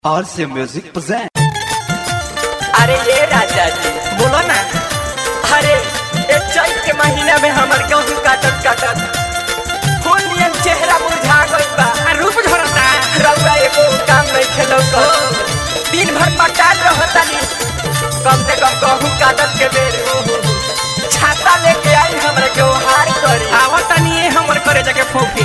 RC Music present. अरे ये राजा जी बोलो ना अरे ये चैत के महीना में हमर गेहूं काटत काटत फूल नियन चेहरा मुरझा गइल बा आ रूप झरता रउआ एगो काम नहीं खेलो को दिन भर पटार रहतानी कम से कम गेहूं काटत के बेर छाता लेके आई हमरा के हार करी आवतानी ये हमर करे जाके फोफी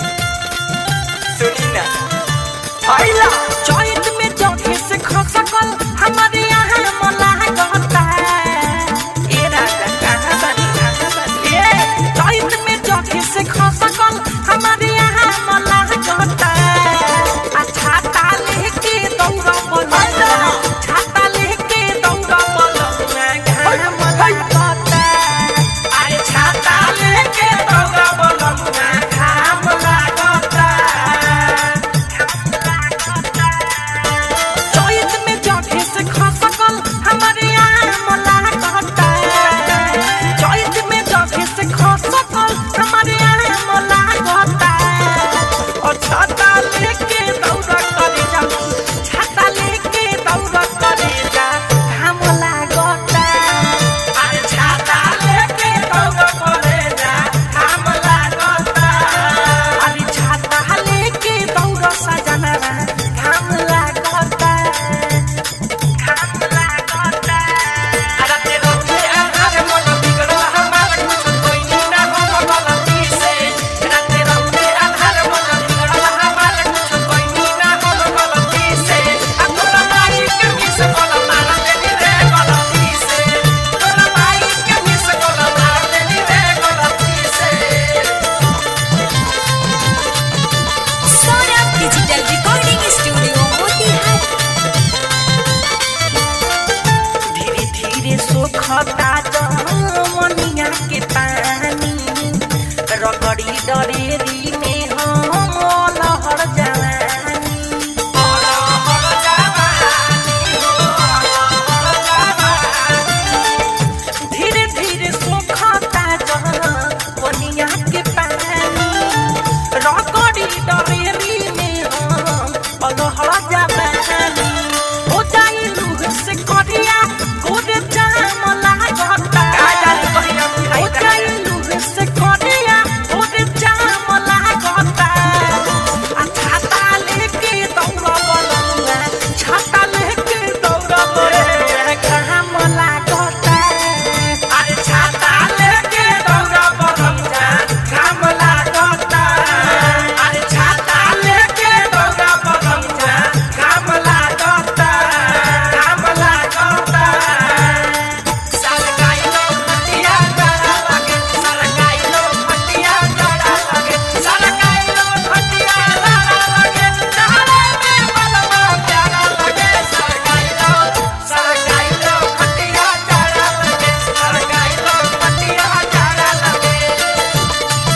सुनी ना आइला चैत में जौके से खसकल हमारे यहाँ मला गहता ए राजा कहाँ बानी कहाँ बानी ए चैत में जौके से खसकल हमारे यहाँ मला गहता आ छाता लेके दौड़ा बोला छाता लेके दौड़ा बोला घाम लागता अरे छाता लेके दौड़ा बोला घाम लागता चैत में जगे से खसकल हमारे यहाँ मला कहता चैत में जगे से खसकल हमारे यहाँ मला कहता और छाता लेके दौड़ा करे जा छाता लेके दौड़ा करे जा घाम लागता अरे छाता लेके दौड़ा करे जा घाम लागता अरे छाता लेके दौड़ा सजना घाम लागता घाम लागता अरे तेरो के आधार मन बिगड़ल हमार कुछ कोई ना हम गलती से अरे तेरो के आधार मन बिगड़ल हमार कुछ कोई ना हम गलती से आ तोरा माई के मिस कोला मार देनी रे गलती से तोरा माई के मिस कोला मार देनी रे गलती से Saurabh digital recording studio Motihari धीरे धीरे सोखता जमनिया के पानी रगड़ी डरेरी में हम लहर जवानी धीरे धीरे सोखता जमनिया के पानी रगड़ी डरेरी में हम लहर जवानी हो जाई लूह से करिया गोरे जाम लागता हो जाई लूह से करिया गोरे जाम लागता आ छाता लेके दौड़ा बलुआ छाता लेके दौड़ा बलुआ घाम लागता अरे छाता लेके दौड़ा बलुआ घाम लागता अरे छाता लेके दौड़ा बलुआ घाम लागता घाम लागता सरकाइलो फटिया जड़ा लगे सरकाइलो फटिया जड़ा लगे सरकाइलो फटिया जड़ा लगे चारे में बलवा प्यारा लगे सरकाइलो सरकाइलो फटिया जड़ा लगे सरकाइलो फटिया जड़ा लगे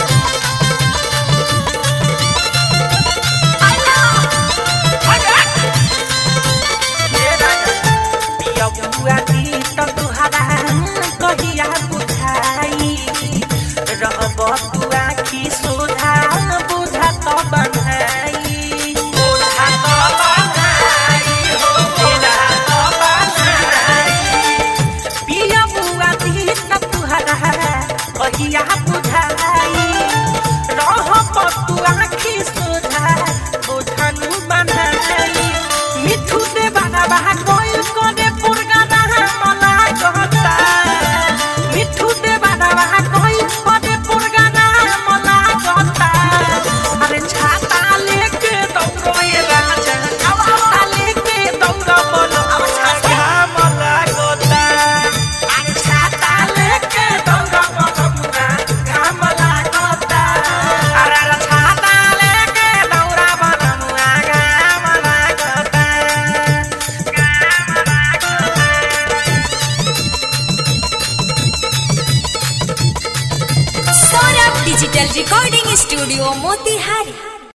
हे राजा पिया बुआ दी त तुहरा कहिया बुझाई रहब तू आखी सोझा बुझा त बनाई बुझा त बनाई हो बुझा त बनाई पिया बुआ दी त तुहरा कहिया बुझाई रहब तू आखी सोझा बुझनु बनाई मिठू दे बाबा बाहा कोइल कोने पुरगा बाहा मला कहता मिठू दे बाबा बाहा कोइल कोने पुरगा बाहा मला कहता अरे छाता लेके दौड़ो ये राजा छाता लेके दौड़ो बोलो अब छाता मला कहता अरे छाता लेके दौड़ो बोलो मुना घाम लागता अरे अरे छाता लेके दौड़ा बोलो मुना घाम लागता Saurabh digital recording studio Motihari